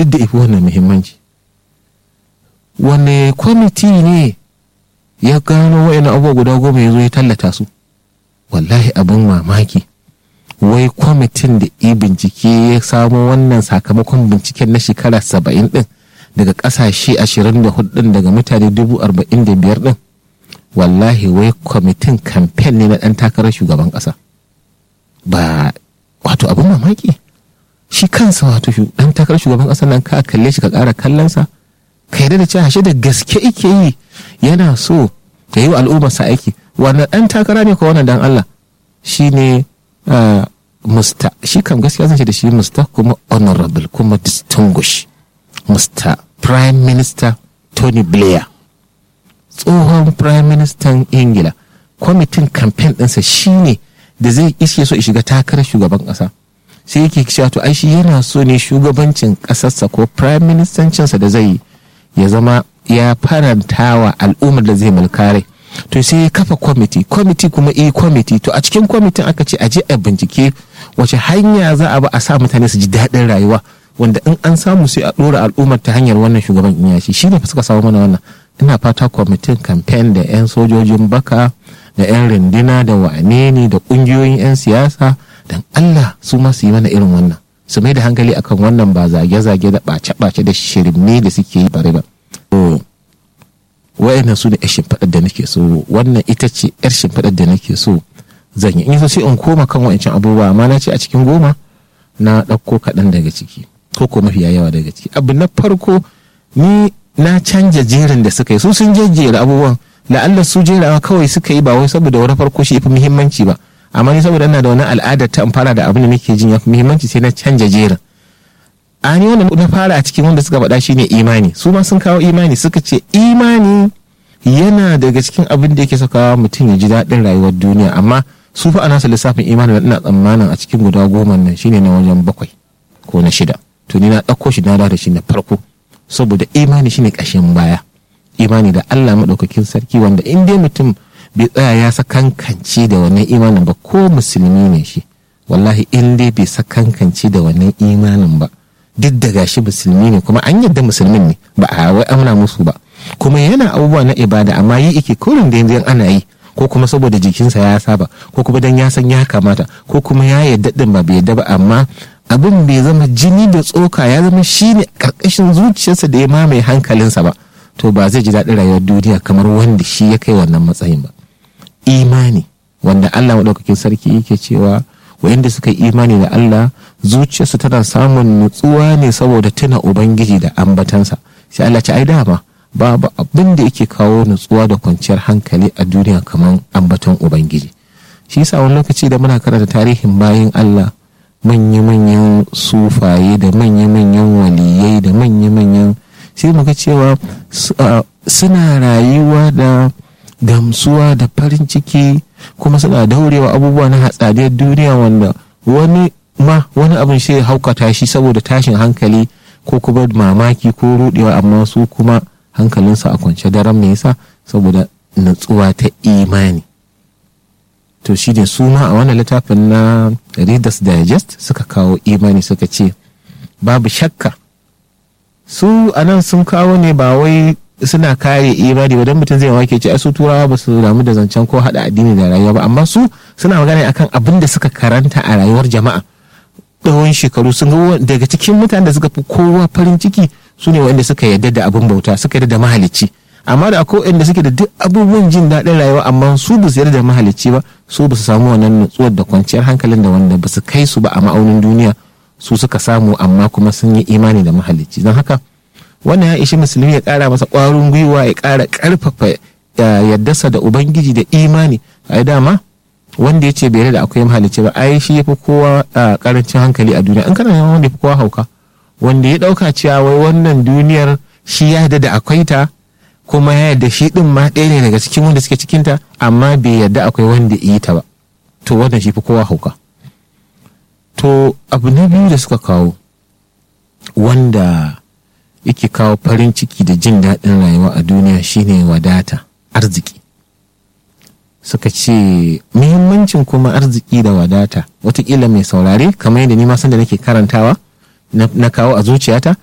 duk da ifi wannan muhimmanci wanne kwamiti ne ya gano wa'in abubuwa guda goma ya zo ya tallata su wallahi abin mamaki wai kwamitin da i bincike ya samo wannan sakamakon binciken na shekara saba'in din daga kasashe ashirin da hudu daga mutane dubu arba'in da biyar din wallahi wai kwamitin kamfen ne na ɗan takarar shugaban ƙasa ba wato abin mamaki shi kansa wato ɗan takarar shugaban ƙasa nan ka kalle shi ka ƙara kallonsa ka yarda da cewa shi da gaske ike yi yana so ka yi wa al'ummarsa aiki wannan ɗan takara ne ko wannan dan Allah shi ne musta shi kam gaskiya zan ce da shi musta kuma honorable kuma distinguish musta prime minister Tony Blair tsohon prime minister ingila kwamitin kamfen ɗinsa shi ne da zai iske so shiga takarar shugaban ƙasa sai yake cewa to ai shi yana so ne shugabancin ƙasarsa ko prime ministercinsa da zai yi ya zama ya faranta wa al'ummar da zai mulkare to sai ya kafa kwamiti kwamiti kuma eh kwamiti to a cikin kwamitin aka ce a je a bincike wace hanya za a ba a sa mutane su ji daɗin rayuwa wanda in an samu sai a ɗora al'ummar ta hanyar wannan shugaban in yashi shi ne fa suka samu mana wannan ina fata kwamitin kamfen da 'yan sojojin baka da 'yan rindina da wane ne da ƙungiyoyin 'yan siyasa don allah su ma su yi mana irin wannan su mai da hankali akan wannan ba zage-zage da ɓace-ɓace da shirme da suke yi bare ba wa'annan su ne 'yar shimfiɗar da nake so wannan ita ce 'yar shimfiɗar da nake so zan yi in so sai in koma kan wa'ancan abubuwa amma na ce a cikin goma na ɗauko kaɗan daga ciki ko ko mafiya yawa daga ciki abu na farko ni na canja jerin da suka yi su sun jejjera abubuwan la'alla su jerawa kawai suka yi ba wai saboda wani farko shi fi muhimmanci ba amma ni saboda ina da wani al'adar ta fara da abin da nake jin ya fi muhimmanci sai na canja jerin a ni wanda na fara a cikin wanda suka faɗa shine imani su ma sun kawo imani suka ce imani yana daga cikin abin da yake sakawa mutum ya ji daɗin rayuwar duniya amma su fa ana su lissafin imani ina tsammanin a cikin guda goma nan shine na wajen bakwai ko na shida to ni na ɗauko shi na da shi na farko saboda imani shine ƙashin baya imani da Allah maɗaukakin sarki wanda in dai mutum bai tsaya ya sakankance da wannan imanin ba ko musulmi ne shi wallahi in dai bai sakankance da wannan imanin ba duk da gashi musulmi ne kuma an yadda musulmin ne ba a wai amna musu ba kuma yana abubuwa na ibada amma yi ike kurin da yanzu ana yi ko kuma saboda jikinsa ya saba ko kuma dan ya san ya kamata ko kuma ya yadda din ba bai yadda ba amma abin bai zama jini da tsoka ya zama shine karkashin zuciyarsa da ya mamaye hankalinsa ba to ba zai ji daɗin rayuwar duniya kamar wanda shi ya kai wannan matsayin ba imani wanda Allah maɗaukakin sarki yake cewa wayanda suka yi imani da Allah zuciyarsu tana samun nutsuwa ne saboda tuna ubangiji da ambatansa sai Allah ce ai dama babu abin da yake kawo nutsuwa da kwanciyar hankali a duniya kamar ambaton ubangiji shi yasa wani lokaci da muna karanta tarihin bayin Allah manya-manyan sufaye da manya-manyan waliyai da manya-manyan sai muga cewa suna rayuwa da gamsuwa da farin ciki kuma suna daurewa abubuwa na hatsaniyar duniya wanda wani ma wani abin shi haukata shi saboda tashin hankali ko kuma mamaki ko rudewa amma su kuma hankalinsu a kwance daren me yasa saboda natsuwa ta imani to shi ne su ma a wannan littafin na readers digest suka kawo imani suka ce babu shakka su anan sun kawo ne ba wai suna kare imani ba don mutum zai wake ce su turawa ba su damu da zancen ko hada addini da rayuwa ba amma su suna magana akan abin da suka karanta a rayuwar jama'a tsawon shekaru sun ga daga cikin mutanen da suka fi kowa farin ciki su ne wanda suka yarda da abin bauta suka yarda da mahalicci amma da akwai wanda suke da duk abubuwan jin daɗin rayuwa amma su ba su yarda da mahalicci ba su ba su samu wannan nutsuwar da kwanciyar hankalin da wanda ba su kai su ba a ma'aunin duniya su suka samu amma kuma sun yi imani da mahalicci don haka wannan ya ishi musulmi ya kara masa ƙwarin gwiwa ya kara ƙarfafa yaddasa da ubangiji da imani a dama wanda ya ce bai da akwai mahalicci ba ai shi ya fi kowa karancin hankali a duniya an kana yawan wanda ya fi kowa hauka wanda ya ɗauka cewa wai wannan duniyar shi ya yarda da akwai ta kuma ya yarda shi ɗin ma ɗaya ne daga cikin wanda suke cikinta amma bai yarda akwai wanda yi ta ba to wannan shi fi kowa hauka to abu na biyu da suka kawo wanda yake kawo farin ciki da jin daɗin rayuwa a duniya shine wadata arziki suka ce muhimmancin kuma arziki da wadata watakila mai saurare kamar yadda ni ma da nake karantawa na kawo a zuciyata